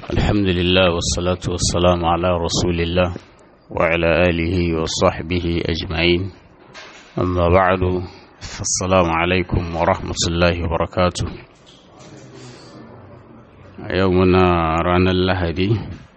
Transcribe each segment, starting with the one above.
الحمد لله والصلاة والسلام على رسول الله وعلى آله وصحبه أجمعين أما بعد فالسلام عليكم ورحمة الله وبركاته يومنا رانا اللهدي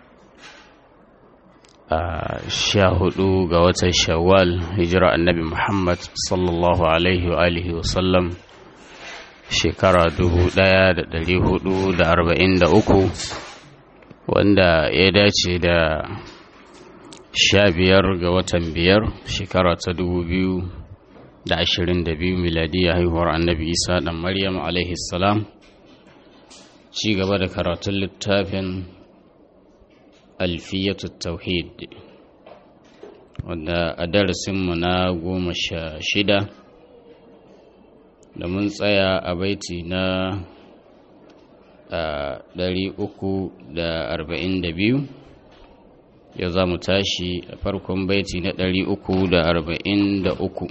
شاهدوا قوة الشوال هجرة النبي محمد صلى الله عليه وآله وسلم shekara dubu ɗaya da ɗari hudu da arba'in da uku wanda ya dace da sha biyar ga watan biyar shekara ta dubu biyu da ashirin da biyu miladiyya haihuwar annabi isa ɗan maryam alaihi salam ci gaba da karatun littafin alfiyatu tauhid wanda a darasinmu na goma sha shida da mun tsaya a baiti na ɗari uku da arba'in da biyu ya za mu tashi a farkon baiti na ɗari uku da arba'in da uku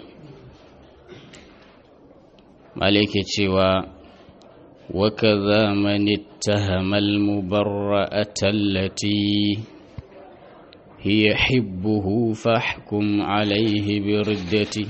malike cewa وكذا من اتهم المبرأة التي هي حبه فاحكم عليه بردتي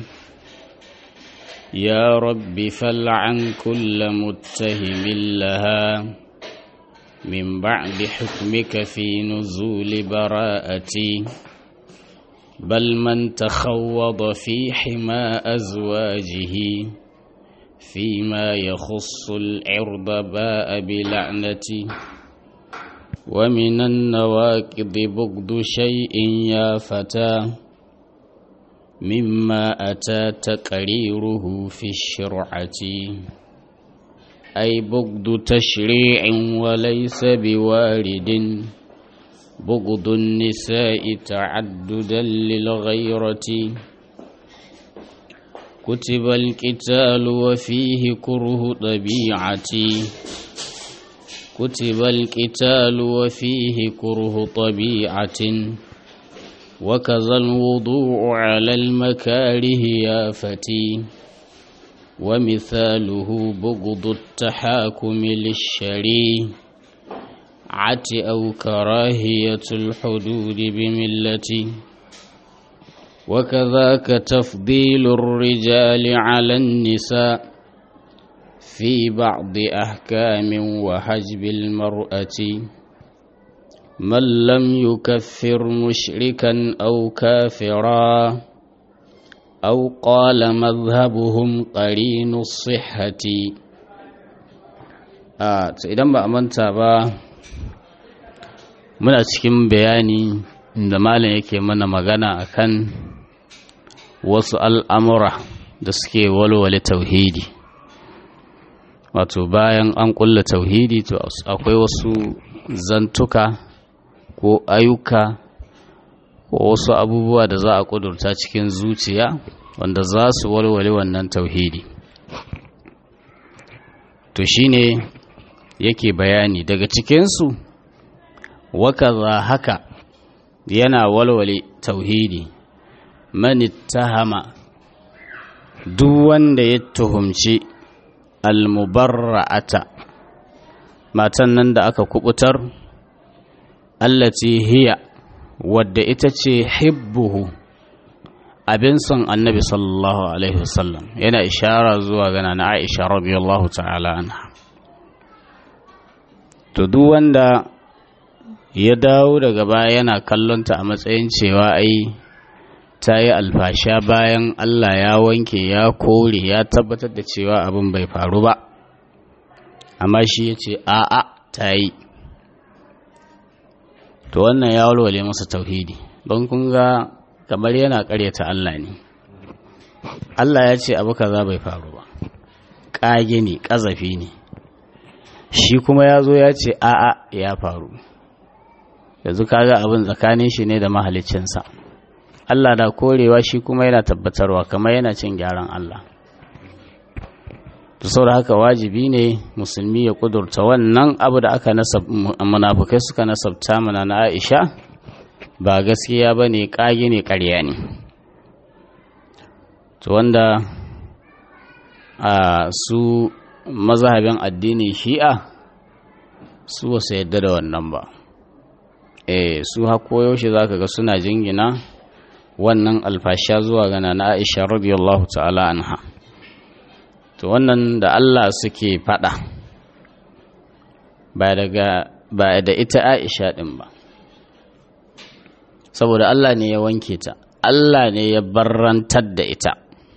يا رب فلعن كل متهم لها من بعد حكمك في نزول براءتي بل من تخوض في حمى أزواجه فيما يخص العرض باء بلعنتي ومن النواكض بغض شيء يا فتى مما أتى تقريره في الشرعة أي بغض تشريع وليس بوارد بغض النساء تعددا للغيرة كتب القتال وفيه كره طبيعتي كتب القتال وفيه كره طبيعة وكذا الوضوء على المكاره يا فتي ومثاله بغض التحاكم للشريعة أو كراهية الحدود بملتي وكذاك تفضيل الرجال على النساء في بعض أحكام وحجب المرأة من لم يكفر مشركا أو كافرا أو قال مذهبهم قرين الصحة آه idan ba a manta ba muna cikin bayani da malam yake mana magana akan wasu al'amura da suke walwale tauhidi wato bayan an kulla tauhidi to akwai wasu zantuka ko ayyuka ko wasu abubuwa da za a kudurta cikin zuciya wanda za su walwale wannan tauhidi to shine yake bayani daga cikinsu wakaza haka yana walwale tauhidi man ittahama duk wanda ya tuhumci almubarra'ata matan nan da aka kubutar allati hiya wadda ita ce hibbuhu abin son annabi sallallahu alaihi wasallam yana ishara zuwa gana na aisha radiyallahu ta'ala anha to duk wanda ya dawo daga baya yana kallonta a matsayin cewa ai ta yi alfasha bayan Allah ya wanke ya kore ya tabbatar da cewa abin bai faru ba amma shi ya ce a'a ta yi to wannan ya walwale masa tauhidi don kun ga kamar yana karyata Allah ne Allah ya ce abu kaza bai faru ba ƙage ne ƙazafi ne shi kuma ya zo ya ce a'a ya faru yanzu kaga abin tsakanin shi ne da mahaliccinsa Allah da korewa shi kuma yana tabbatarwa kamar yana cin gyaran Allah to saboda haka wajibi ne musulmi ya kudurta wannan abu da aka nasab munafukai suka nasabta mana na Aisha ba gaskiya bane kage ne ƙarya ne to wanda a su mazhabin addinin shi'a su wasu yadda da wannan ba eh su hako yaushe zaka ga suna jingina wannan alfasha zuwa ga na Aisha radiyallahu ta'ala anha to wannan da Allah suke fada ba daga ba da ita Aisha din ba saboda Allah ne ya wanke ta Allah ne ya barrantar da ita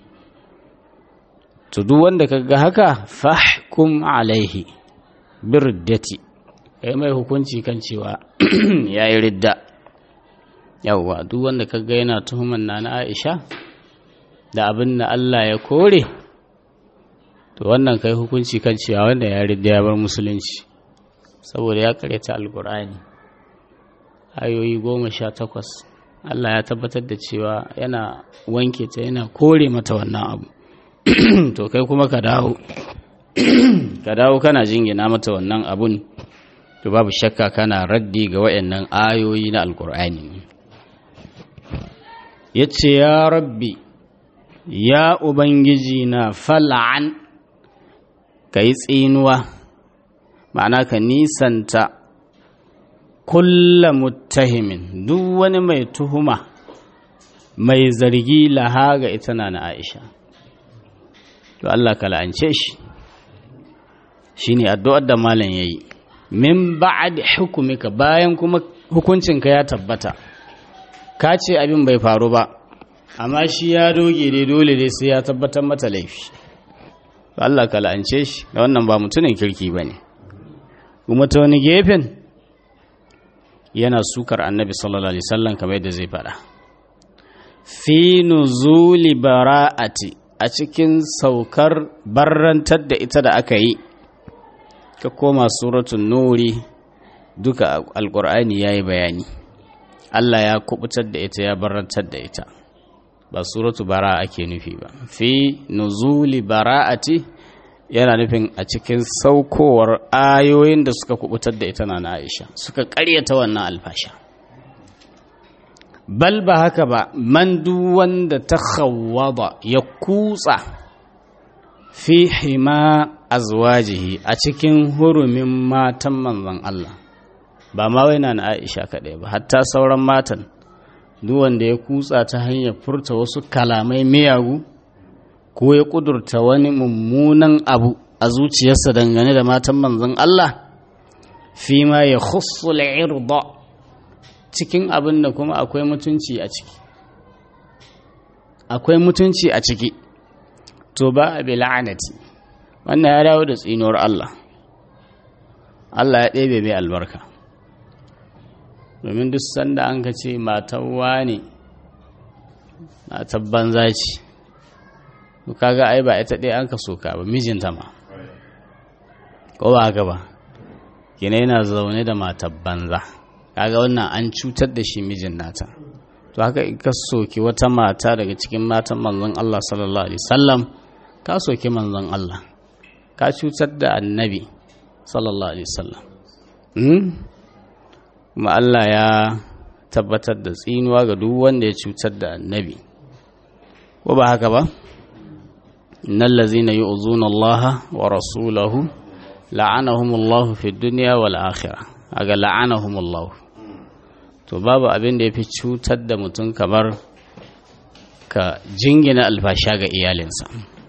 to duk wanda kaga haka fahkum alaihi birdati kai mai hukunci kan cewa yayi ridda yawwa duk wanda kaga yana tuhuman na Aisha da abin da Allah ya kore to wannan kai hukunci kan cewa wanda ya ridda ya bar musulunci saboda ya karyata alkur'ani ayoyi goma sha takwas Allah ya tabbatar da cewa yana wanke ta yana kore mata wannan abu to kai kuma ka dawo ka dawo kana jingina mata wannan abun to babu shakka kana raddi ga wayannan ayoyi na alkur'ani yace ya rabbi ya ubangiji na fal'an kai tsinuwa ma'ana ka nisanta kulla muttahimin duk wani mai tuhuma mai zargi laha ga ita na Aisha to Allah ka la'ance shi shine addu'ar da malam yayi min ba'd hukumika bayan kuma hukuncinka ya tabbata ka ce abin bai faru ba amma shi ya doge dai dole dai sai ya tabbatar mata laifi to Allah ka la'ance shi da wannan ba mutumin kirki bane kuma ta wani gefen yana sukar annabi sallallahu alaihi wasallam kamar yadda zai faɗa fi nuzuli bara'ati a cikin saukar barrantar da ita da aka yi ka koma suratun nuri duka alkur'ani ya yi bayani Allah ya kubutar da ita ya barrantar da ita ba suratu bara ake nufi ba fi nuzuli bara'ati yana nufin a cikin saukowar ayoyin da suka kubutar da ita na Aisha suka karyata wannan alfasha bal ba haka ba man duk wanda ta khawwada ya kutsa fi hima azwajihi a cikin hurumin matan manzon Allah ba ma wai na Aisha kaɗai ba hatta sauran matan duk wanda ya kutsa ta hanyar furta wasu kalamai miyagu ko ya kudurta wani mummunan abu a zuciyarsa dangane da matan manzon Allah fi ma ya khussul irda cikin abin da kuma akwai mutunci a ciki akwai mutunci a ciki to ba a bi la'anati wannan ya dawo da tsinuwar Allah Allah ya ɗebe mai albarka domin duk sanda an ka ce matan wane matan banza ce kaga ai ba ita ɗaya an ka soka ba mijinta ma ko ba haka ba kina yana zaune da matar banza kaga wannan an cutar da shi mijin nata to haka in ka soki wata mata daga cikin matan manzon Allah sallallahu alaihi wasallam ka soki manzon Allah ka cutar da annabi sallallahu alaihi wasallam kuma Allah ya tabbatar da tsinuwa ga duk wanda ya cutar da annabi ko ba haka ba innal ladzina yu'zuna Allah wa rasulahu la'anahumullahu fid dunya wal akhirah aga la'anahumullahu to babu abin da yafi cutar da mutum kamar ka jingina alfasha ga iyalinsa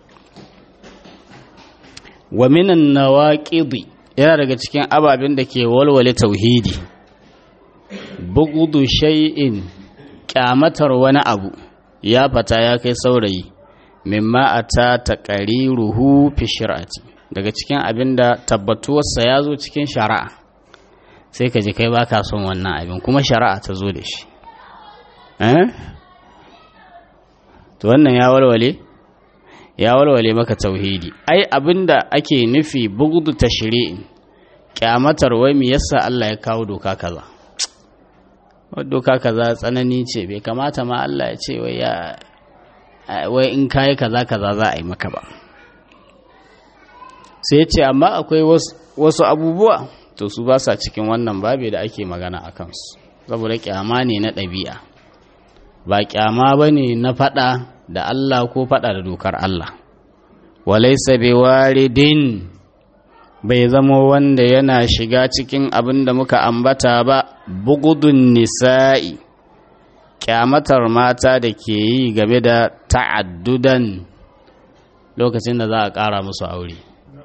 wa minan nawaqidi yana daga cikin ababen da ke walwale tauhidi bugudu shay'in kyamatar wani abu ya fata ya kai saurayi mimma ata taqariruhu fi shari'ati daga cikin abin da tabbatuwarsa ya zo cikin shari'a sai ka ji kai baka son wannan abin kuma shari'a ta zo da shi eh to wannan ya walwale ya walwale maka tauhidi ai abinda ake nufi bugudu tashri'in kyamatar wai me yasa Allah ya kawo doka kaza doka kaza tsanani ce bai kamata ma Allah ya ce wai ya wai in kayi kaza kaza za a yi maka ba sai ya ce amma akwai wasu abubuwa to su ba sa cikin wannan babe da ake magana a kansu saboda kyama ne na ɗabi'a ba kyama ba ne na faɗa da Allah ko faɗa da dokar Allah walaisa bi waridin bai zama wanda yana shiga cikin abin da muka ambata ba bugudun nisa'i kyamatar mata da ke yi game da ta'addudan lokacin da za a ƙara musu aure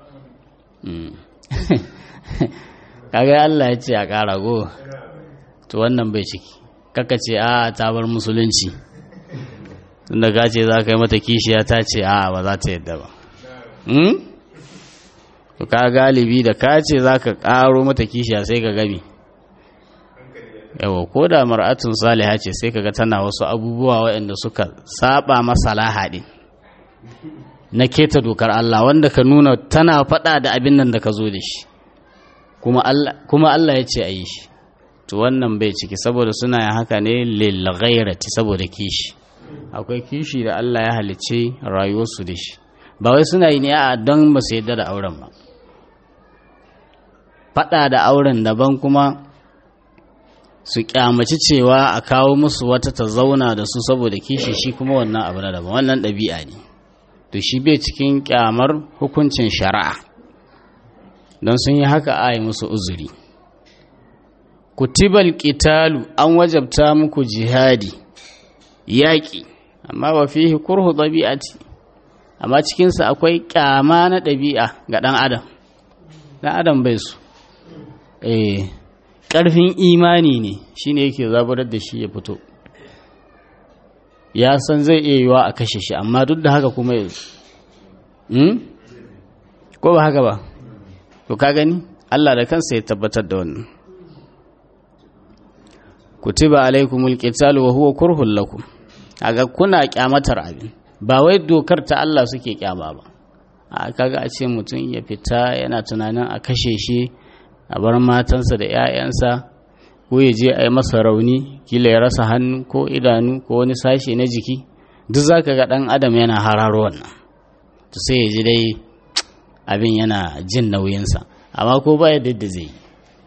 kaga Allah ya ce a ƙara go to wannan bai ciki kaka ce a ta bar musulunci tunda ka ce za ka yi mata kishiya ta ce a ba za ta yadda ba to ka galibi da ka ce za ka ƙaro mata kishiya sai ka gami yawa ko da mar'atun saliha ce sai ka ga tana wasu abubuwa waɗanda suka saba masalaha ɗin na keta dokar Allah wanda ka nuna tana faɗa da abin nan da ka zo da shi kuma Allah ya ce a yi shi to wannan bai ciki saboda suna yin haka ne lil ghairati saboda kishi akwai kishi da Allah ya halice rayuwarsu da shi ba wai suna yi ne a don ba su yadda da auren ba faɗa da auren daban kuma su kyamaci cewa a kawo musu wata ta zauna da su saboda kishi shi kuma wannan abu na daban wannan ɗabi'a ne to shi bai cikin kyamar hukuncin shari'a don sun yi haka a yi musu uzuri kutibal qitalu an wajabta muku jihadi yaƙi amma wa fihi kurhu ɗabi'ati amma cikinsa akwai ƙyama na ɗabi'a ga ɗan adam ɗan adam bai su eh ƙarfin imani ne shine yake zaburar da shi ya fito ya san zai iya yiwa a kashe shi amma duk da haka kuma ya ko ba haka ba to ka gani Allah da kansa ya tabbatar da wannan kutiba alaikumul qitalu wa huwa kurhul lakum aga kuna kyamatar abin ba wai dokar ta Allah suke kyama ba a kaga a ce mutum ya fita yana tunanin a kashe shi a bar matansa da 'ya'yansa ko ya je a yi masa rauni kila ya rasa hannu ko idanu ko wani sashe na jiki duk za ka ga ɗan adam yana hararo wannan to sai ya ji dai abin yana jin nauyinsa amma ko ba yadda da zai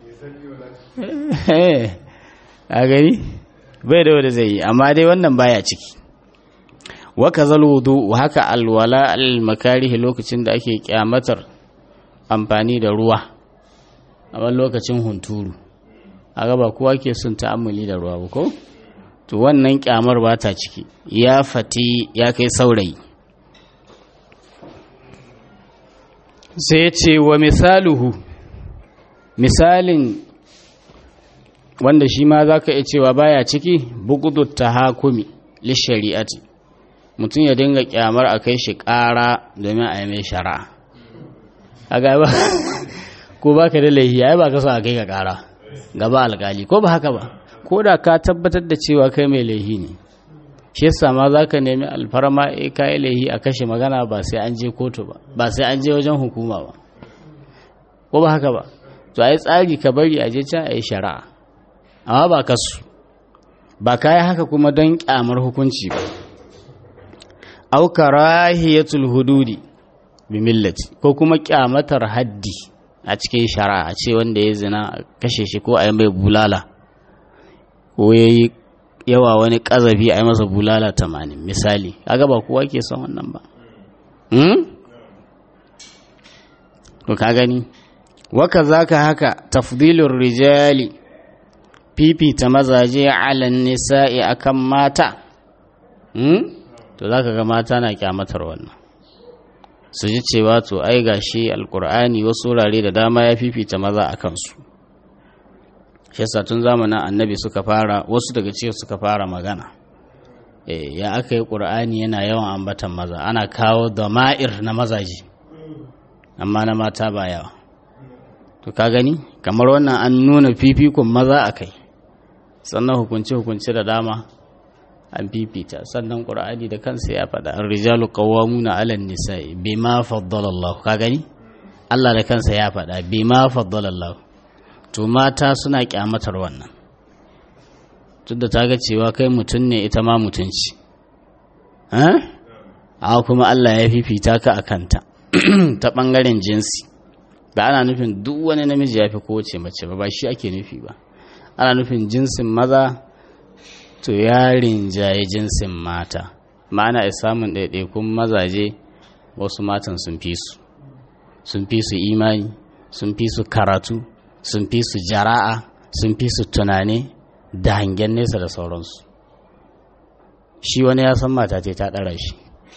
yi a gani bai da wanda zai yi amma dai wannan baya ciki waka wudu haka alwala al-makarihi lokacin da ake kyamatar amfani da ruwa a wani lokacin hunturu a gaba kowa ke son ta'ammuli da ruwa ko to wannan kyamar ba ta ciki ya fati ya kai saurayi sai ce wa misaluhu misalin wanda shi ma za ka iya cewa baya ciki bugudu ta hakumi lishari'ati mutum ya dinga kyamar a kai shi ƙara domin a yi mai shari'a a gaba ko ba ka da laihi ai ba ka so a kai ka ƙara gaba alƙali ko ba haka ba ko da ka tabbatar da cewa kai mai laihi ne shi yasa ma za ka nemi alfarma e ka yi laihi a kashe magana ba sai an je kotu ba ba sai an je wajen hukuma ba ko ba haka ba to ai tsari ka bari a je can a yi shari'a amma ba kasu ba ka yi haka kuma don kyamar hukunci ba au karahiyatul hududi bi millati ko kuma kyamatar haddi a cikin shari'a ce wanda ya zina kashe shi ko a yi mai bulala ko ya yi yawa wani ƙazafi a yi masa bulala tamanin misali kaga ba kowa ke son wannan ba to ka gani waka zaka haka tafdilur rijali fifita mazaje alan nisa'i akan mata to zaka ga mata na kyamatar wannan su ji cewa to ai gashi alkur'ani wasu wurare da dama ya fifita maza a kansu shi yasa tun zamanin annabi suka fara wasu daga cikin suka fara magana eh ya aka yi qur'ani yana yawan ambatan maza ana kawo dama'ir na mazaje amma na mata ba yawa to ka gani kamar wannan an nuna fifikon maza a kai sannan hukunce hukunce da dama an fifita sannan qur'ani da kansa ya faɗa ar-rijalu qawwamuna 'ala an-nisa'i bima faddala Allah ka gani Allah da kansa ya faɗa bima faddala Allah to mata suna kyamatar wannan tunda ta ga cewa kai mutum ne ita ma mutunci a kuma Allah ya fifita ka a kanta ta ɓangaren jinsi ba ana nufin duk wani namiji ya fi kowace mace ba ba shi ake nufi ba ana nufin jinsin maza to ya rinjaye jinsin mata ma'ana ya samun ɗaiɗaikun mazaje wasu matan sun fi su sun fi su imani sun fi su karatu sun fi su jara'a sun fi su tunani da hangen nesa da sauransu shi wani ya san mata ce ta ɗara shi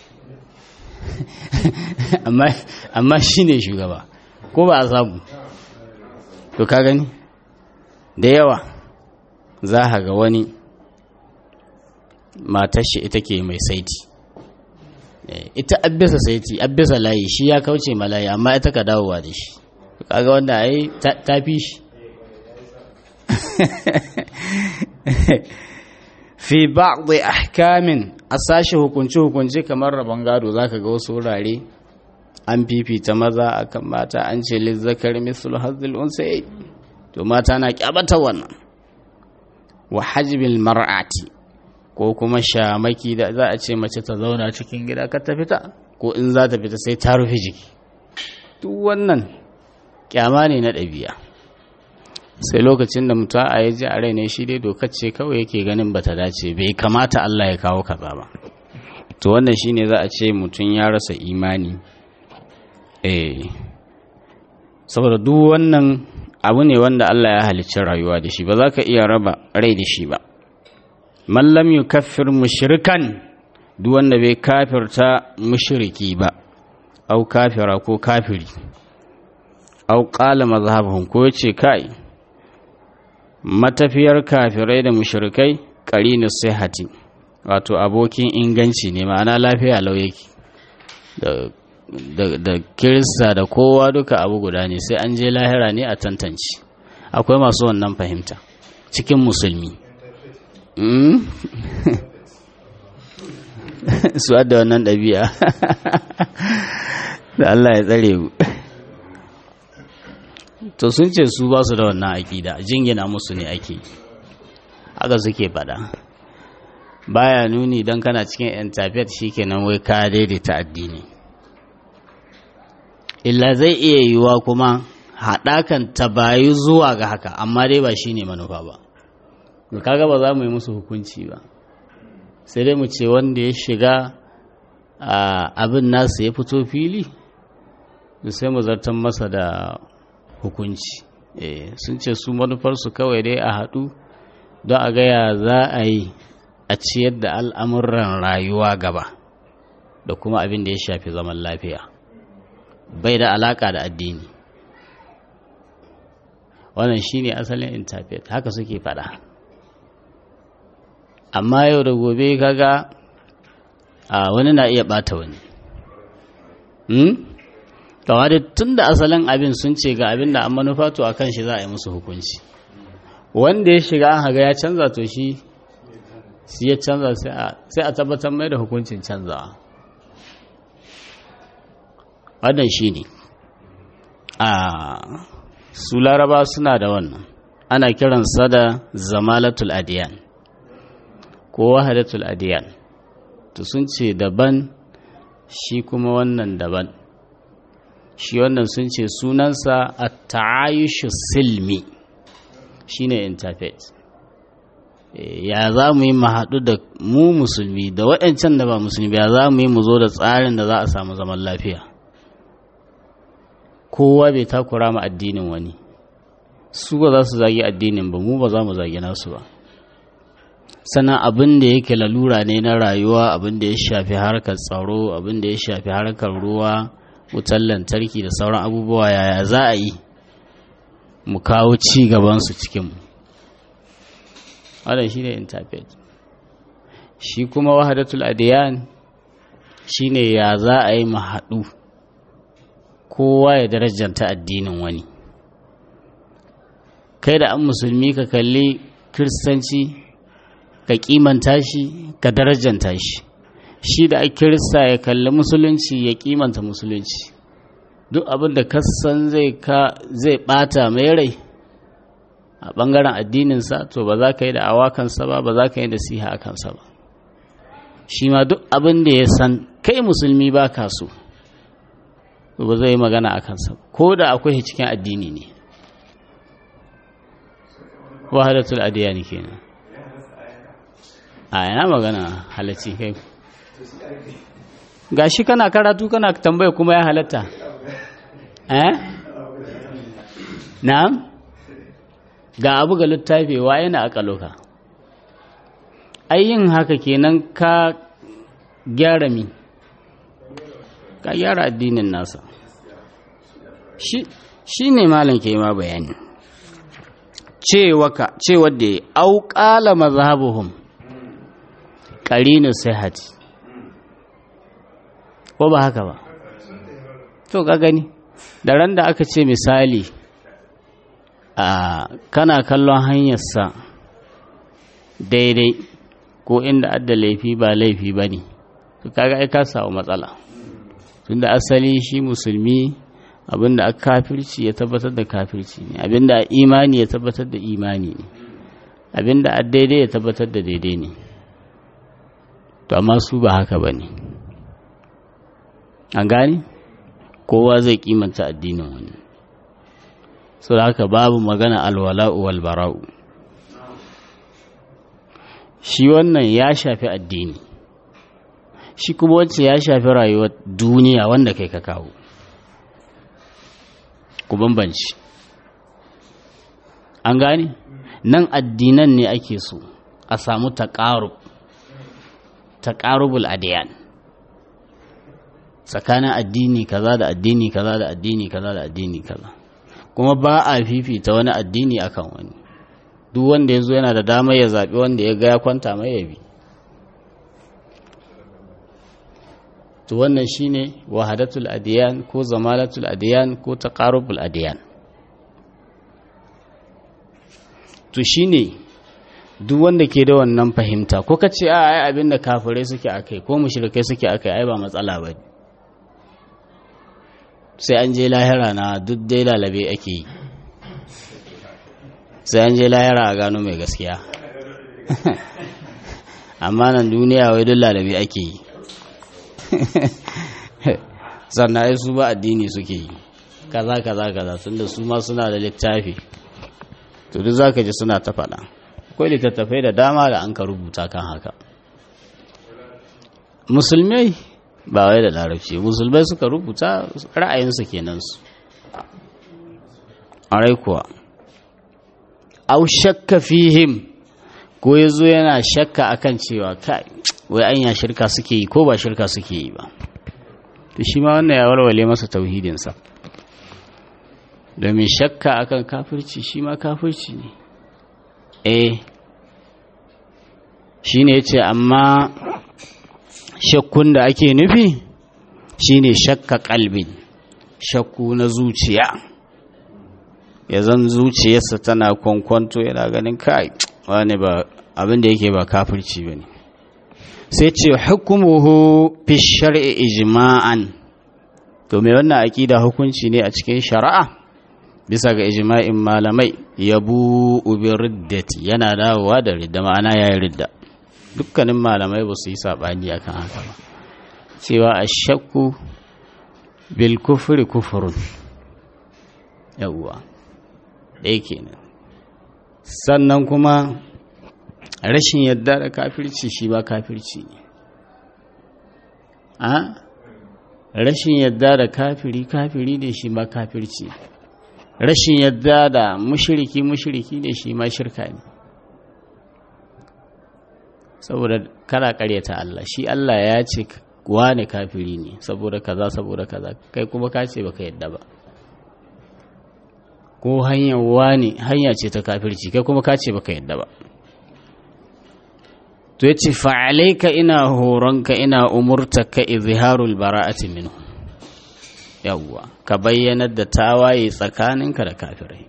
amma shi ne shugaba ko ba a samu to ka gani da yawa za a ga wani matar shi ita ke mai saiti ita abbisa saiti abbisa layi shi ya kauce malayi amma ita ka dawowa da shi kaga wanda ai ta fi shi fi ba'd ahkamin a sashi hukunci hukunci kamar rabon gado zaka ga wasu wurare an fifita maza akan mata an ce lizzakar mislu hazzil unsay to mata na kyabata wannan wa hajbil mar'ati ko kuma shamaki da za a ce mace ta zauna cikin gida ka ta fita ko in za ta fita sai ta rufe jiki duk wannan kyama ne na ɗabi'a sai lokacin da mutum a yaji a rai ne shi dai dokar ce kawai yake ganin bata dace bai kamata Allah ya kawo kaza ba to wannan shine za a ce mutum ya rasa imani eh saboda duk wannan abu ne wanda Allah ya halicci rayuwa da shi ba za ka iya raba rai da shi ba man lam yukaffir mushrikan duk wanda bai kafirta mushriki ba au kafira ko kafiri au qala mazhabuhum ko yace kai matafiyar kafirai da mushrikai qarinu sihhati wato abokin inganci ne ma'ana lafiya lau yake da da kirista da kowa duka abu guda ne sai an je lahira ne a tantance akwai masu wannan fahimta cikin musulmi su da wannan ɗabi'a da Allah ya tsare mu to sun ce su ba su da wannan aƙida jingina musu ne ake haka suke faɗa baya nuni don kana cikin intafet shikenan wai ka daidaita addini illa zai iya yiwuwa kuma haɗakan ta bayu zuwa ga haka amma dai ba shi ne manufa ba kaga ba za mu yi musu hukunci ba sai dai mu ce wanda ya shiga abin nasu ya fito fili sai mu zartan masa da hukunci sun ce su manufarsu kawai dai a haɗu don a gaya za a yi a ciyar da al'amuran rayuwa gaba da kuma abin da ya shafi zaman lafiya bai da alaka da addini wannan shine asalin interpret haka suke fada amma yau da gobe kaga a wani na iya bata wani hmm? kawai da tun da asalin abin sun ce ga abin da an manufa to a kan shi za a yi musu hukunci wanda ya shiga an haga ya canza to shi shi ya canza sai a tabbatar mai da hukuncin canzawa wannan shi ne a su laraba suna da wannan ana kiransa da zamalatul adiyan ko wahadatul adiyan to sun ce daban shi kuma wannan daban shi wannan sun ce sunansa a ta'ayushu silmi shi ne interfaith ya za mu yi haɗu da mu musulmi da waɗancan da ba musulmi ya za mu yi mu zo da tsarin da za a samu zaman lafiya kowa bai takura ma addinin wani su ba za su zagi addinin ba mu ba za mu zagi nasu ba sannan abin da yake lalura ne na rayuwa abin da ya shafi harkar tsaro abin da ya shafi harkar ruwa wutar lantarki da sauran abubuwa yaya za a yi mu kawo ci gabansu cikinmu wadda shi ne interpret shi kuma wahadatul adiyan shi ne ya za a yi mu haɗu kowa ya darajanta addinin wani kai da an musulmi ka kalli kiristanci ka kimanta shi ka darajanta shi shi da a kirista ya kalli musulunci ya kimanta musulunci duk abin da kasan zai ka zai bata mai rai a bangaren addininsa to ba za ka yi da awakansa ba ba za ka yi da siha a kansa ba shi ma duk abin da ya san kai musulmi ba ka so ba zai magana a kansa ko da akwai cikin addini ne wahadatul adiyani kenan a yana magana halacci kai gashi kana karatu kana tambaya kuma ya halatta eh na'am ga abu ga littafi wa yana akaloka yin haka kenan ka gyara mi ka gyara addinin nasa shi ne malam ke ma bayani cewa da ya auƙala mazhabuhum ƙarinu sihati ko ba haka ba to ka gani da ran da aka ce misali a kana kallon hanyarsa daidai ko inda adda laifi ba laifi ba ne to kaga ai ka samu matsala tunda asali shi musulmi abinda aka kafirci ya tabbatar da kafirci ne abinda imani ya tabbatar da imani ne abinda a daidai ya tabbatar da daidai ne to amma su ba haka ba ne an gani kowa zai kimanta addinin wani so da haka babu magana alwala'u wal bara'u shi wannan ya shafi addini shi kuma wacce ya shafi rayuwar duniya wanda kai ka kawo ku bambanci an gane nan addinan ne ake so a samu taƙarub taƙarubul adiyan tsakanin addini kaza da addini kaza da addini kaza da addini kaza kuma ba a fifita wani addini akan wani duk wanda ya zo yana da damar ya zaɓi wanda ya ga ya kwanta mai ya bi to wannan shine wahadatul adiyan ko zamalatul adiyan ko taqarubul adiyan to shine duk wanda ke da wannan fahimta ko ka ce a ai abin da kafirai suke akai ko mushrikai suke akai ai ba matsala ba sai an je lahira na duk dai lalabe ake yi sai an je lahira a gano mai gaskiya amma nan duniya wai duk lalabe ake yi sannan ai su ba addini suke yi kaza kaza kaza tunda su ma suna da littafi to duk zaka ji suna ta faɗa akwai littattafai da dama da an ka rubuta kan haka musulmai ba wai da larabci musulmai suka rubuta ra'ayinsu kenan su arai kuwa au shakka fihim ko ya zo yana shakka akan cewa kai wai anya shirka suke yi ko ba shirka suke yi ba to shi ma wannan ya walwale masa tauhidinsa domin shakka akan kafirci shi ma kafirci ne eh shi ne ce amma shakkun da ake nufi shi ne shakka kalbin shakku na zuciya ya zan zuciyarsa tana kwankwanto yana ganin kai wani ba abin da yake ba kafirci ba ne sai ce hukumuhu fi shar'i ijma'an to me wannan aqida hukunci ne a cikin shari'a bisa ga ijma'in malamai yabu bi riddati yana dawowa da ridda ma'ana yayin ridda dukkanin malamai ba su yi sabani akan haka ba cewa ashakku bil kufri kufrun yawwa ɗaya kenan sannan kuma rashin yadda da kafirci shi ba kafirci ne a rashin yadda da kafiri kafiri ne shi ma kafirci rashin yadda da mushiriki mushiriki ne shi ma shirka ne saboda kana karyata Allah shi Allah ya ce wane kafiri ne saboda kaza saboda kaza kai kuma ka ce baka yadda ba ko hanyar wane hanya ce ta kafirci kai kuma ka ce baka yadda ba to yace fa'alaika ina horonka ina umurtaka izharul bara'ati minhu yawwa ka bayyanar da tawaye tsakaninka da kafirai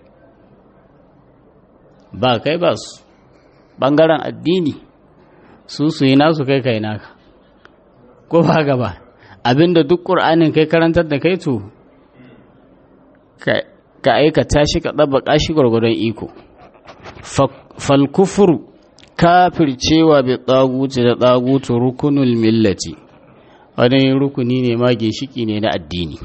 ba kai ba su bangaren addini su su yi nasu kai kai naka ko ba gaba abinda duk ƙur'anin kai karantar da kai to ka aikata shi ka ɗabbaƙa shi gwargwadon iko falkufuru kafircewa bi tsaguci da tsagutu rukunul millati wani rukuni ne ma ginshiki ne na addini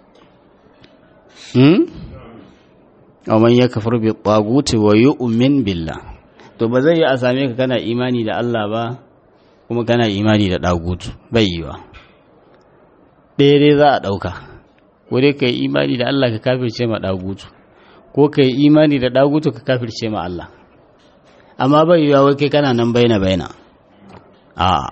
ومن يكفر بالطاغوت ويؤمن بالله to ba zai yi a same ka kana imani da Allah ba kuma kana imani da dagutu bai yiwa ɗaya dai za a ɗauka ko dai ka yi imani da Allah ka kafirce ma dagutu ko ka yi imani da ɗagutu ka kafirce ma Allah amma bai yiwa wai kai kana nan baina baina a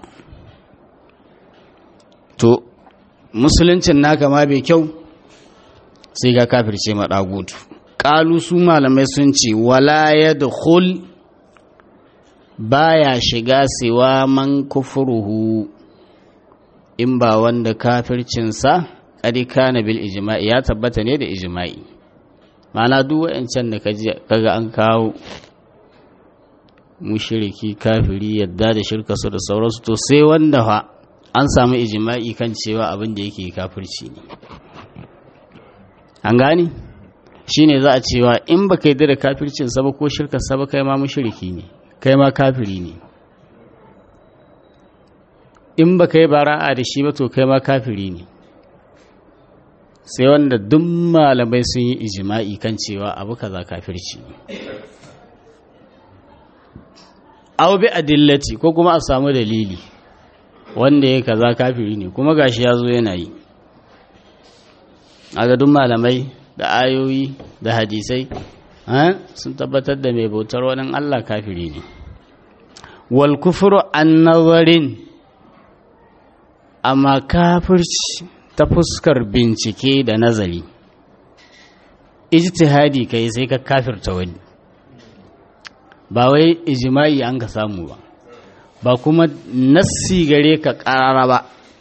to musuluncin naka ma bai kyau sai ga kafirce ma ɗagutu ƙalu su malamai sun ce wala ya baya shiga siwa man kufuruhu in ba wanda kafircinsa ƙadi kana bil ijma'i ya tabbata ne da ijma'i mana duk wa'ancan da kaga an kawo mushiriki kafiri yadda da shirka su da sauransu to sai wanda fa an samu ijma'i kan cewa abin da yake kafirci ne an gani shine za a cewa in baka yarda da kafircin sa ba ko shirka sa ba kai ma mushriki ne kai ma kafiri ne in baka yi bara'a da shi ba to kai ma kafiri ne sai wanda duk malamai sun yi ijma'i kan cewa abu kaza kafirci ne aw bi adillati ko kuma a samu dalili wanda ya kaza kafiri ne kuma gashi ya zo yana yi a duk malamai da ayoyi da hadisai sun tabbatar da mai bautar wani Allah kafiri ne wal kufru an nazarin amma kafirci ta fuskar bincike da nazari ijtihadi kai sai ka kafirta wani ba wai ijma'i an ka samu ba ba kuma nassi gare ka karara ba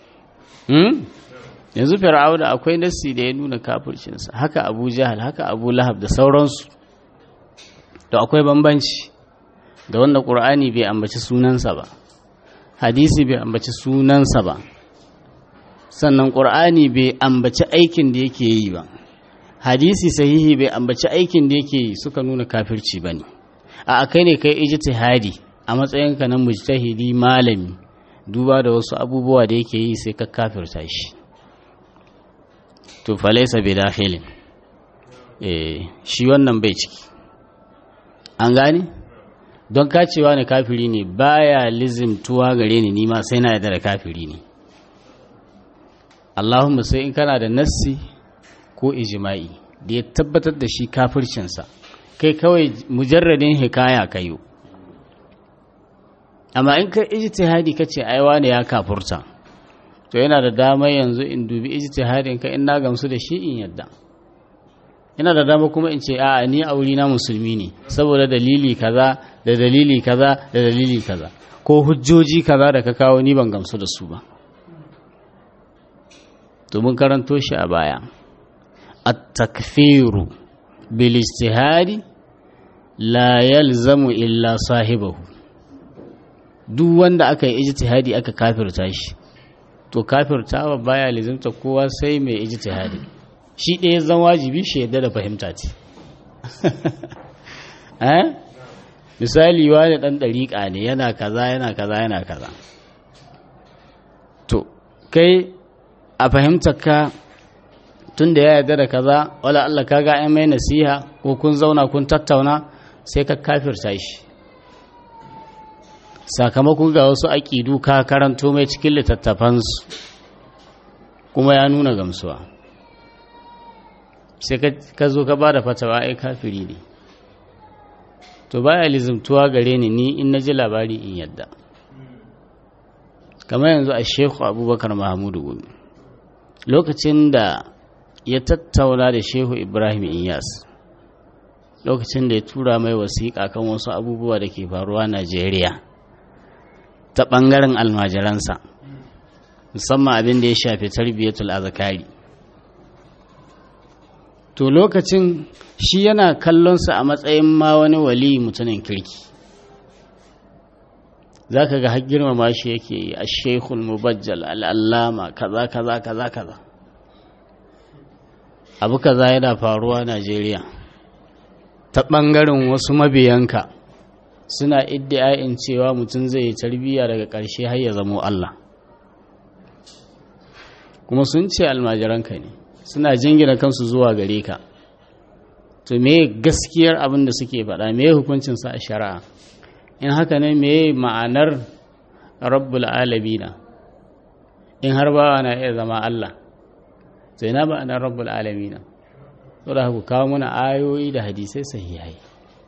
yanzu fir'auna akwai nassi da ya nuna kafircinsa haka abu jahal haka abu lahab da sauransu to akwai bambanci da wanda ƙur'ani bai ambaci sunansa ba hadisi bai ambaci sunansa ba sannan ƙur'ani bai ambaci aikin da yake yi ba hadisi sahihi bai ambaci aikin da yake yi suka nuna kafirci ba ne a kai ne kai ijtihadi a matsayinka na mujtahidi malami duba da wasu abubuwa da yake yi sai ka kafirta shi to falaisa bi dakhilin eh shi wannan bai ciki an gane don kacewa ne kafiri ne baya lizimtuwa gare ni nima sai na yarda da kafiri ne Allahumma sai in kana da nassi ko ijma'i da ya tabbatar da shi kafircinsa kai kawai mujarradin hikaya kayo amma in ka ijtihadi kace ai wane ya kafurta to yana da dama yanzu in dubi ijtihadin ka in na gamsu da shi in yadda yana da dama kuma in ce a'a ni auri na musulmi ne saboda dalili kaza da dalili kaza da dalili kaza ko hujjoji kaza da ka kawo ni ban gamsu da su ba to mun karanto shi a baya at-takfiru bil ijtihadi la yalzamu illa sahibahu duk wanda aka yi ijtihadi aka kafirta shi to kafirtawa baya lizimta kowa sai mai ijtihadi shi ɗaya zan wajibi shi yadda da fahimta ce eh misali wani ɗan ɗariƙa ne yana kaza yana kaza yana kaza to kai a fahimtar ka tun da ya yarda da kaza wala Allah kaga ai mai nasiha ko kun zauna kun tattauna sai ka kafirta shi sakamakon ga wasu aƙidu ka karanto mai cikin littattafansu kuma ya nuna gamsuwa sai ka zo ka ba da fatawa ai kafiri ne to baya lizimtuwa gare ni ni in na ji labari in yadda kamar yanzu a shehu abubakar mahamudu gumi lokacin da ya tattauna da shehu ibrahim inyas lokacin da ya tura mai wasiƙa kan wasu abubuwa da ke faruwa najeriya ta ɓangaren almajiransa musamman abin da ya shafi tarbiyyatul azakari to lokacin shi yana kallonsa a matsayin ma wani wali mutumin kirki za ka ga girmama shi yake yi a shekul mubajjal al'allama kaza kaza kaza kaza abu kaza yana faruwa najeriya ta ɓangaren wasu mabiyanka suna iddiayin cewa mutum zai yi tarbiyya daga ƙarshe har ya zamo Allah kuma sun ce almajiranka ne suna jingina kansu zuwa gare ka to me gaskiyar abin da suke faɗa me hukuncinsa a shari'a in haka ne me ma'anar rabbul alamina in har bawa na iya zama Allah to ina ma'anar rabbul alamina saboda ku kawo mana ayoyi da hadisai sahihai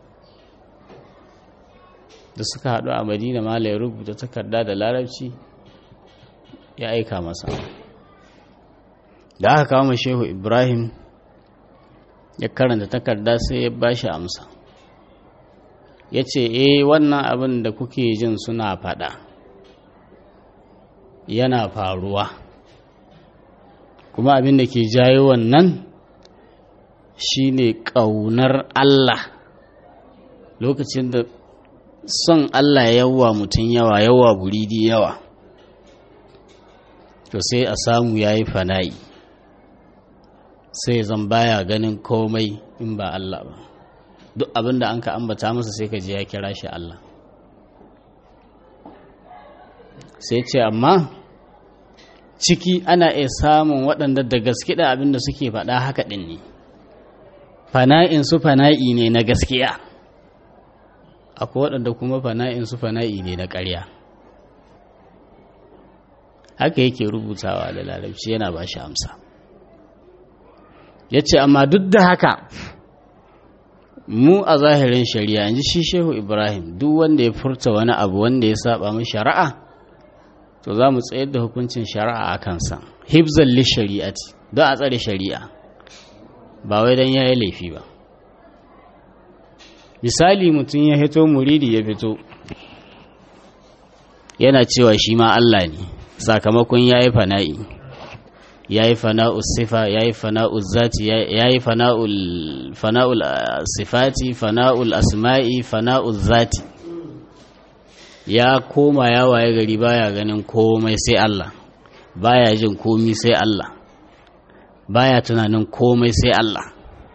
da suka haɗu a madina mala ya rubuta takarda da larabci ya aika masa da aka kawo shehu ibrahim ya karanta takarda sai ya ba shi amsa ya ce eh wannan abin da kuke jin suna faɗa yana faruwa kuma abin da ke jayo wannan shine ƙaunar Allah lokacin da son Allah yawa mutum yawa yawa buridi yawa to sai a samu ya yi fana'i sai zan baya ganin komai in ba Allah ba duk abin da an ka ambata masa sai ka je ya kira shi Allah sai ce amma ciki ana iya samun waɗanda da gaske da abin da suke faɗa haka ɗin ne fana'in su fana'i ne na gaskiya akwai waɗanda kuma fana'in su fana'i ne na ƙarya haka yake rubutawa da larabci yana ba shi amsa ya ce amma duk da haka mu a zahirin shari'a yanzu shi shehu ibrahim duk wanda ya furta wani abu wanda ya saba mu shari'a to za mu tsayar da hukuncin shari'a a kansa hibzan li shari'ati don a tsare shari'a ba wai don ya yi laifi ba misali mutum ya fito muridi ya fito yana cewa shi ma Allah ne sakamakon ya yi fana'i ya yi fana'ul sifa ya yi fana'ul zati ya yi fana'ul sifati fana'ul asma'i fana'ul zati ya koma ya waye gari baya ganin komai sai Allah baya jin komi sai Allah baya tunanin komai sai Allah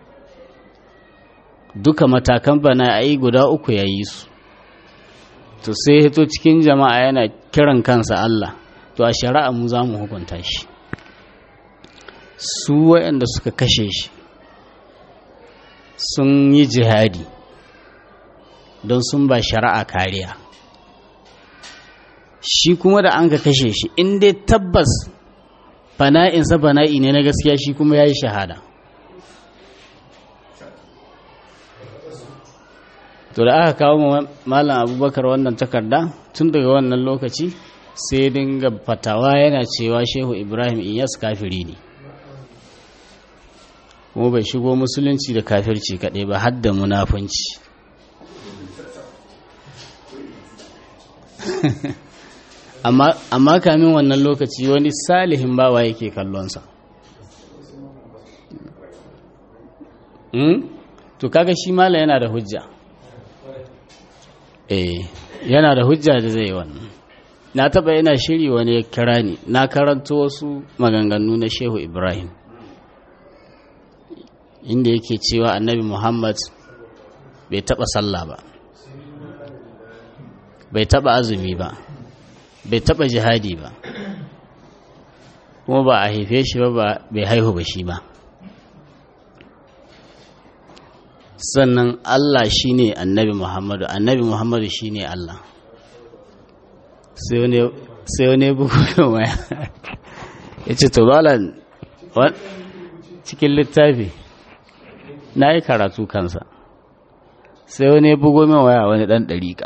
duka matakan bana ai guda uku ya yi su to sai hito cikin jama'a yana kiran kansa Allah to a shari'a mu za mu hukunta shi su waɗanda suka kashe shi sun yi jihadi don sun ba shari'a kariya shi kuma da an ka kashe shi in dai tabbas fana'insa fana'i ne na gaskiya shi kuma ya yi shahada to da aka kawo malam abubakar wannan takarda tun daga wannan lokaci sai dinga fatawa yana cewa shehu ibrahim iyas kafiri ne kuma bai shigo musulunci da kafirci kaɗai ba har da munafunci amma kamin wannan lokaci wani salihin bawa yake kallonsa to kaga shi mala yana da hujja eh yana da hujja da zai wannan na taba yana shiri wani ya kira ni na karanto wasu maganganu na shehu ibrahim inda yake cewa annabi muhammad bai taba sallah ba bai taba azumi ba bai taba jihadi ba kuma ba a haife shi ba bai haihu ba shi ba sannan Allah shi ne annabi Muhammadu annabi Muhammadu shi ne Allah sai wani bukunan waya ya ce tubalan cikin littafi na yi karatu kansa sai wani bugo min waya wani ɗan ɗariƙa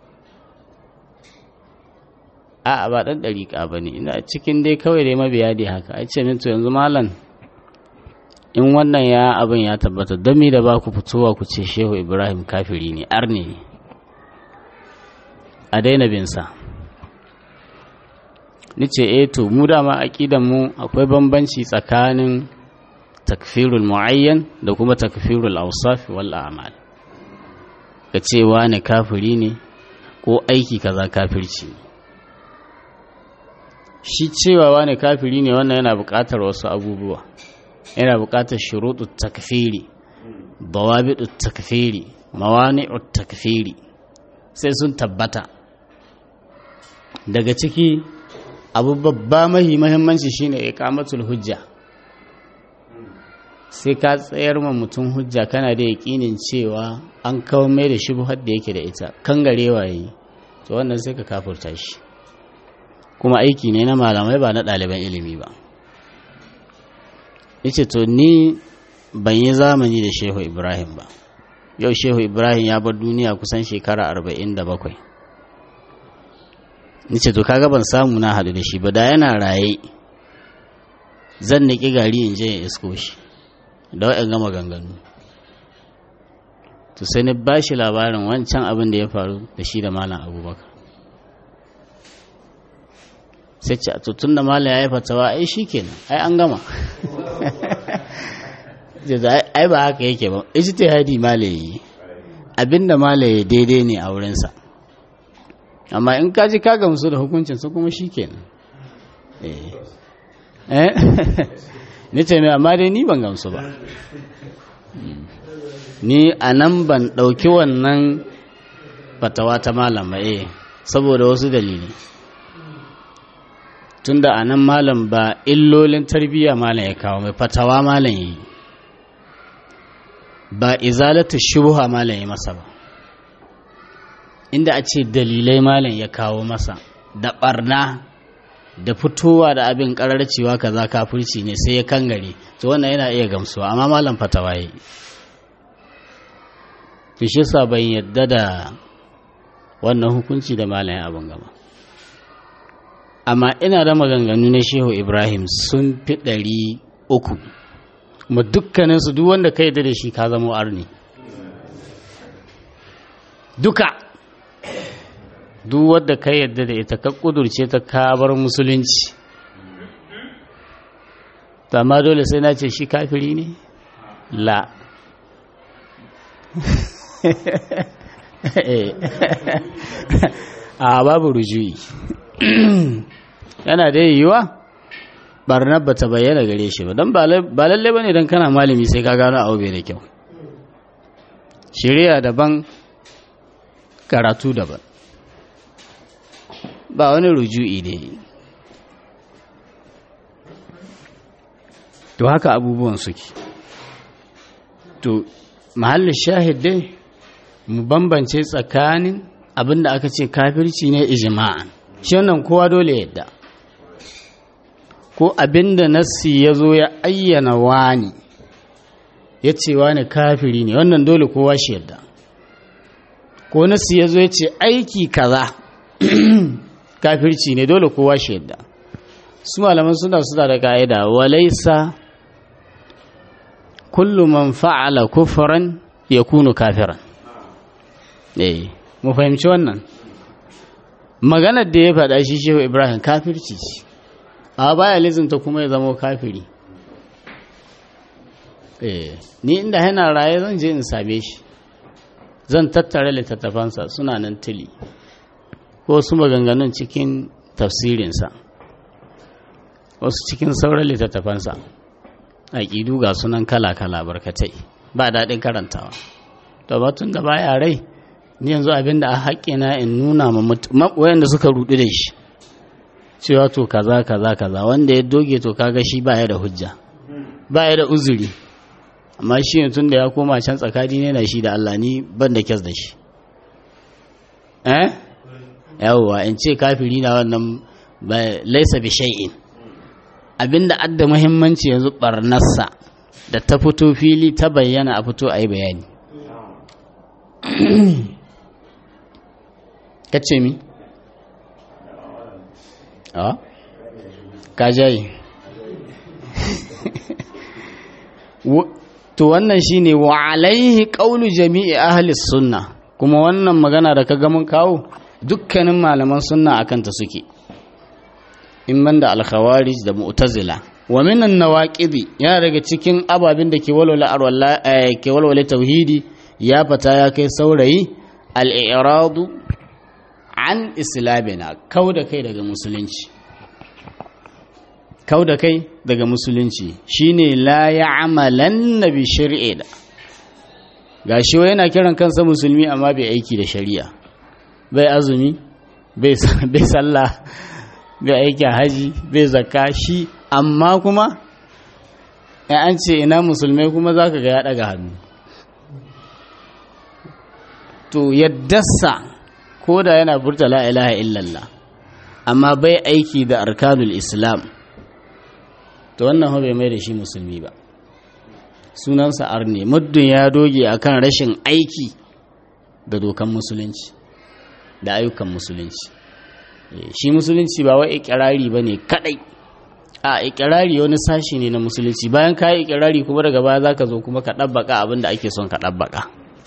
a ba ɗan ɗariƙa ba ne ina cikin dai kawai dai mabiya dai haka a ce min to yanzu malam in wannan ya abin ya tabbata don mi da ba ku fitowa ku ce shehu ibrahim kafiri ne arne ne a daina binsa ni ce e to mu dama aƙidan mu akwai bambanci tsakanin takfirul mu'ayyan da kuma takfirul awsaf wal a'mal ka ce wani kafiri ne ko aiki kaza kafirci ne shi cewa wani kafiri ne wannan yana buƙatar wasu abubuwa yana buƙatar shuruɗu takfiri dawabiɗu takfiri mawani'u takfiri sai sun tabbata daga ciki abu babba mahi mahimmanci shine iqamatul hujja sai ka tsayar ma mutum hujja kana da yaƙinin cewa an kawo mai da shubhar da yake da ita kan garewa yi to wannan sai ka kafurta shi kuma aiki ne na malamai ba na ɗaliban ilimi ba yace to ni ban yi zamani da shehu ibrahim ba yau shehu ibrahim ya bar duniya kusan shekara arba'in da bakwai nice to kaga ban samu na haɗu da shi ba da yana raye zan niƙi gari in je in isko shi da wa'in gama ganganu to sai ni ba shi labarin wancan abin da ya faru da shi da malam abubakar sai ce to tun da malam ya yi fatawa ai shi kenan ai an gama ai ba haka yake ba ijtihadi malaye abinda malaye daidai ne a wurinsa amma in ka ji ka gamsu da hukuncin su kuma shikenan eh eh ni ce mai amma dai ni ban gamsu ba ni a nan ban ɗauki wannan fatawa ta malam ba eh saboda wasu dalili tunda a nan malam ba illolin tarbiyya malam ya kawo mai fatawa malam ya yi ba izalatu shubha malam ya masa ba inda a ce dalilai malam ya kawo masa da barna da fitowa da abin karar cewa kaza kafirci ne sai ya kangare to wannan yana iya gamsuwa amma malam fatawa yi to shi yasa ban yadda da wannan hukunci da malam ya abin gaba amma ina da maganganu na shehu ibrahim sun fi ɗari uku kuma dukkaninsu duk wanda ka yadda da shi ka zama arni duka duk wadda ka yadda da ita ka kudurce ta kabar musulunci amma dole sai na ce shi kafiri ne la a babu rujui yana da yiwuwa barnar ba ta bayyana gare shi ba don ba lalle ba ne don kana malami sai ka gano abu bai da kyau shirya daban karatu daban ba wani ruju'i ne to haka abubuwan suke to mahallin shahid dai mu bambance tsakanin abinda aka ce kafirci ne ijma'an shi wannan kowa dole yadda ko abinda nassi ya zo ya ayyana wani ya ce wani kafiri ne wannan dole kowa shi yadda ko nassi ya zo ya ce aiki kaza kafirci ne dole kowa shi yadda su malaman suna suna da ka'ida walaisa kullu man fa'ala kufran yakunu kafiran eh mu fahimci wannan maganar da ya faɗa shi shehu ibrahim kafirci ce a baya lizinta kuma ya zama kafiri eh ni inda yana raye zan je in same shi zan tattara littattafansa suna nan tili ko su maganganun cikin tafsirinsa wasu cikin sauran littattafansa aƙidu ga sunan kala-kala barkatai ba daɗin karantawa to batun da baya rai ni yanzu abin da a haƙƙina in nuna ma wayanda suka rudu da shi cewa to kaza kaza kaza wanda ya doge to kaga shi baya da hujja baya da uzuri amma shi tun da ya koma can tsakani ne na shi da Allah ni ban da kyas da shi eh yawwa in ce kafiri na wannan laisa bi shay'in abinda adda muhimmanci yanzu barnarsa da ta fito fili ta bayyana a fito a yi bayani kace mi a ka jayi to wannan shine wa alaihi qawlu jami'i ahli sunna kuma wannan magana da ka ga mun kawo dukkanin malaman sunna akan ta suke in banda al-khawarij da mu'tazila wa minan nawaqidi yana daga cikin ababin da ke walwala arwalla ke walwala tauhidi ya fata ya kai saurayi al-i'radu an islamina kauda kai daga musulunci kauda kai daga musulunci shine la ya'malanna bi shar'i da gashi wai yana kiran kansa musulmi amma bai aiki da shari'a bai azumi bai sallah bai aiki haji bai zakka shi amma kuma in an ce ina musulmai kuma za ka ga ya daga hannu to yaddasa ko da yana burta la ilaha illallah amma bai aiki da arkanul islam to wannan bai mai da shi musulmi ba sunansa arne muddin ya doge akan rashin aiki da dokan musulunci da ayyukan musulunci shi musulunci ba wai ikirari ba ne kadai a ikirari wani sashi ne na musulunci bayan ka yi ikirari kuma daga baya za ka zo kuma ka ɗabbaka abin da ake son ka ɗabbaka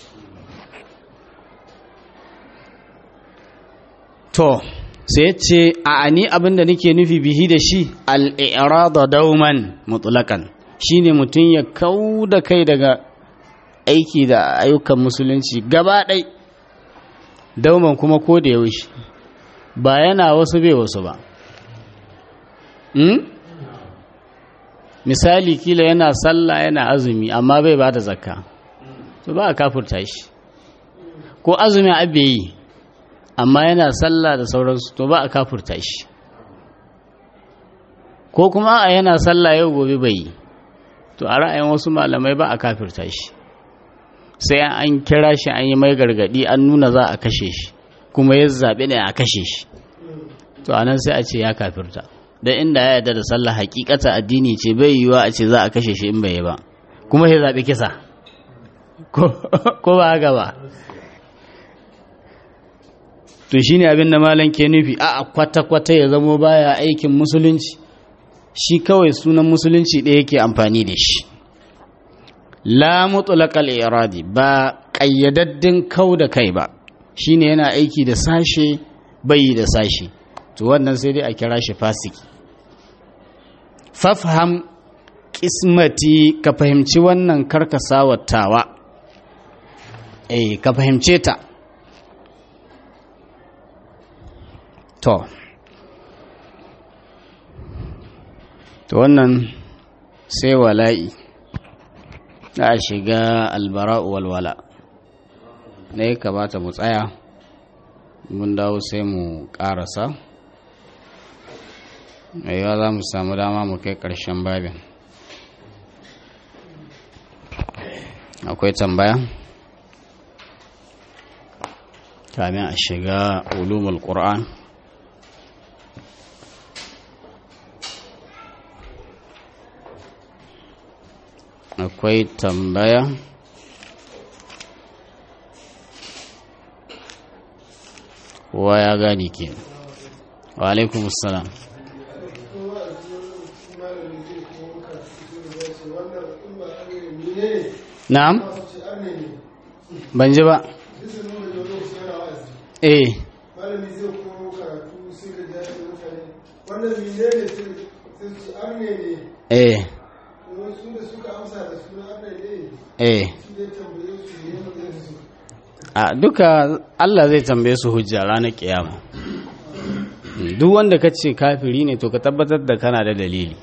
to sai ce a ani abin da nake nufi bihi da shi al'irada dauman mutulakan shine mutum ya kau da kai daga aiki da ayyukan musulunci gaba ɗai dauman kuma ko da yaushe ba yana wasu bai wasu ba misali kila yana sallah yana azumi amma bai ba da zakka to ba a kafurta shi ko azumi abe yi amma yana sallah da sauransu to ba a kafurta shi ko kuma a yana sallah yau gobe bai yi to a ra'ayin wasu malamai ba a kafirta shi sai an kira shi an yi mai gargadi an nuna za a kashe shi kuma ya zaɓi ne a kashe shi to anan sai a ce ya kafirta don inda ya yarda da sallah hakikata addini ce bai yiwuwa a ce za a kashe shi in bai yi ba kuma ya zaɓi kisa ko ba haka ba to shine abin da malam ke nufi a kwata-kwata ya zamo baya aikin musulunci shi kawai sunan musulunci ɗaya yake amfani da shi la mutlaqal iradi ba ƙayyadaddin kau da kai ba shine yana aiki da sashe bai da sashe to wannan sai dai a kira shi fasiki fafham kismati ka fahimci wannan karkasawatawa eh ka fahimce ta to to wannan sai wala'i za a shiga albara'u walwala na ya kamata mu tsaya mun dawo sai mu karasa yawa za mu samu dama mu kai ƙarshen babin akwai tambaya kamin a shiga ulumul qur'an akwai tambaya kowa ya gani ke wa alaikumussalam na'am ban ji ba eh malami zai koro karatu sai da jami'in mutane wannan mine ne sai su arne ne eh wasu da suka amsa da suna arne ne eh su zai tambaye su ne mazai su a duka Allah zai tambaye su hujja ranar kiyama duk wanda ka ce kafiri ne to ka tabbatar da kana da dalili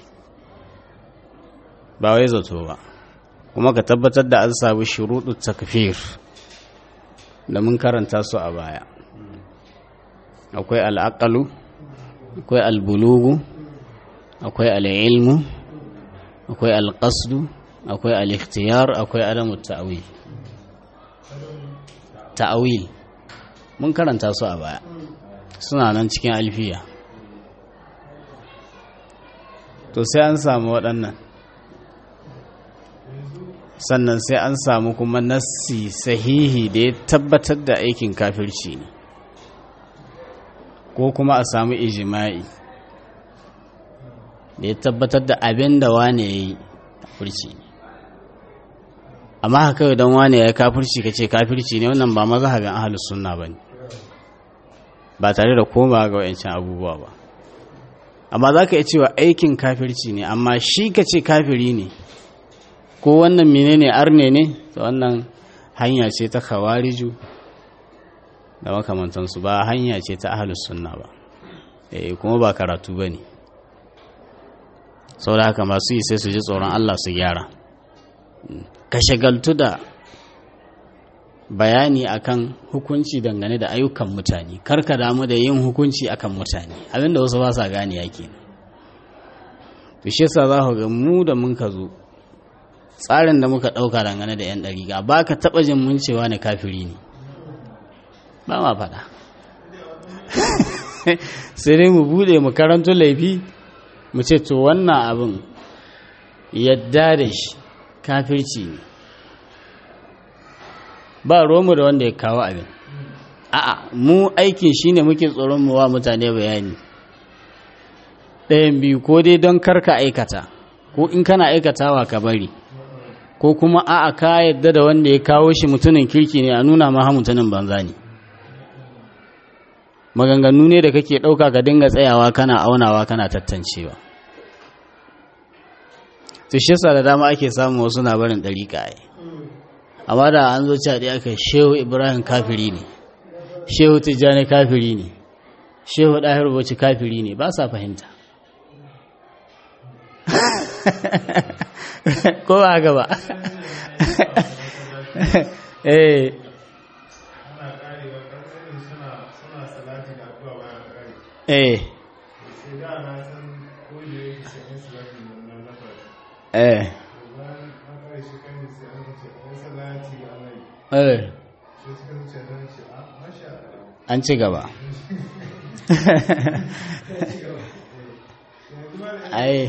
ba wai zato ba kuma ka tabbatar da an samu shuruɗu takfir da mun karanta su a baya akwai al'aqalu akwai albulugu akwai al'ilmu akwai alƙasdu akwai al'ikhtiyar akwai adamu ta'awil ta'awil mun karanta su a baya suna nan cikin alfiya to sai an samu waɗannan sannan sai an samu kuma nassi sahihi da ya tabbatar da aikin kafirci ne ko kuma a samu ijima'i da ya tabbatar da abin da wane ya yi kafirci ne amma haka idan wane ya yi kafirci ka ce kafirci ne wannan ba mazhabin ahalus sunna ba ne ba tare da koma ga wayancan abubuwa ba amma za ka iya cewa aikin kafirci ne amma shi ka ce kafiri ne ko wannan menene arne ne to wannan hanya ce ta kawariju da makamantansu ba hanya ce ta ahalus sunna ba eh kuma ba karatu ba ne sau da haka masu yi sai su ji tsoron allah su gyara ka shagaltu da bayani akan hukunci dangane da ayyukan mutane karka damu da yin hukunci akan mutane abinda wasu ba sa gane yake to shi yasa za ku ga mu da mun ka zo tsarin da muka ɗauka dangane da 'yan ɗariga ba ka taɓa jin mun cewa ne kafiri ne ba ma faɗa sai dai mu buɗe mu karanto laifi mu ce to wannan abin yadda da shi kafirci ne ba romu da wanda ya kawo abin a'a mu aikin shine muke tsoron mu wa mutane bayani ɗayan biyu ko dai don karka aikata ko in kana aikatawa ka bari ko kuma a'a ka yadda da wanda ya kawo shi mutumin kirki ne a nuna ma mutumin banza ne maganganu ne da kake ɗauka ka dinga tsayawa kana aunawa kana tattancewa to shi yasa da dama ake samun wasu na barin ɗariƙa ai amma da an zo caɗi aka shehu ibrahim kafiri ne shehu tijjani kafiri ne shehu ɗahir bauchi kafiri ne ba sa fahimta ko ba haka ba eh eh eh eh an ci gaba ai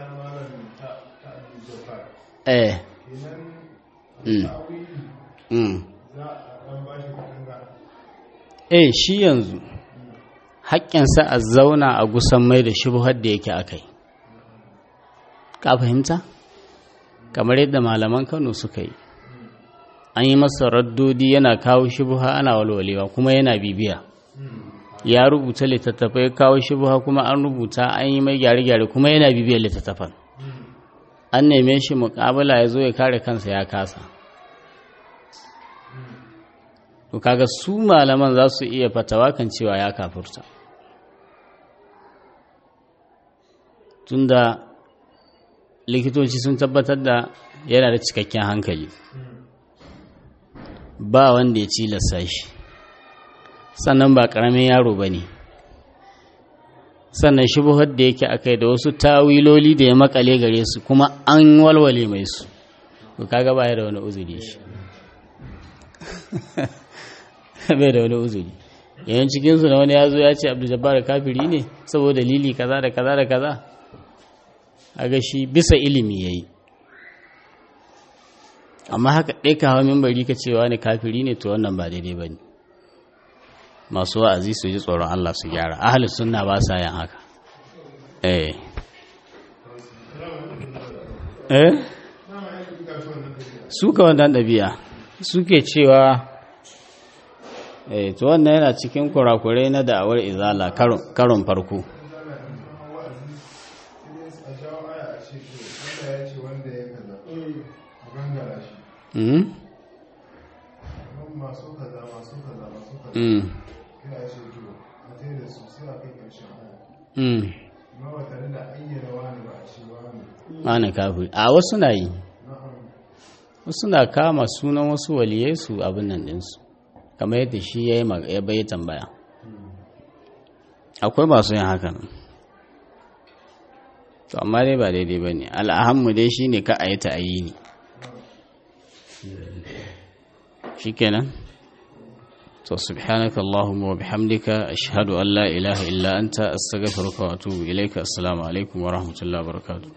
eh mm mm eh shi yanzu haƙƙinsa a zauna a gusan mai da shubuhar da yake akai ka fahimta kamar yadda malaman kano suka yi an yi masa raddodi yana kawo shubuha ana walwalewa kuma yana bibiya ya rubuta littattafai kawo shubuha kuma an rubuta an yi mai gyare-gyare kuma yana bibiyar littattafan an neme shi mukabala ya zo ya kare kansa ya kasa to kaga su malaman za su iya fatawa kan cewa ya kafurta tunda likitoci sun tabbatar da yana da cikakken hankali ba wanda ya cilasta shi sannan ba ƙaramin yaro ba ne sannan shubuhar da yake akai da wasu tawiloli da ya makale gare su kuma an walwale mai su to kaga baya da wani uzuri shi bai da wani uzuri yayin cikinsu na wani ya zo ya ce abdul jabbar kafiri ne saboda dalili kaza da kaza da kaza aga shi bisa ilimi yayi amma haka ɗai ka hawa mimbari ka cewa ne kafiri ne to wannan ba daidai ba ne masu wa'azi su ji tsoron Allah su gyara ahalus sunna ba sa yin haka eh eh suka wannan ɗabi'a suke cewa eh to wannan yana cikin kurakurai na da'awar izala karon farko Mm. masu kaza masu kaza masu kaza Mm. kina ce to a tsaye da su sai a kai ƙarshen aya Mm. amma ba tare da ayyana wani ba a ce wani Ana kafiri. A wasu na yi. na'am Wasu na kama sunan wasu waliyai su abin nan ɗinsu. Kamar yadda shi ya yi mag- ya bai tambaya. Akwai masu yin hakan. To amma dai ba daidai ba ne. Al'ahammu dai shi ne ka a yi ta ayi ne. Shi kenan? To subhanaka Allahumma wa bihamdika ashhadu an la ilaha illa anta astaghfiruka wa atubu ilaika assalamu alaikum wa rahmatullahi wa barakatuh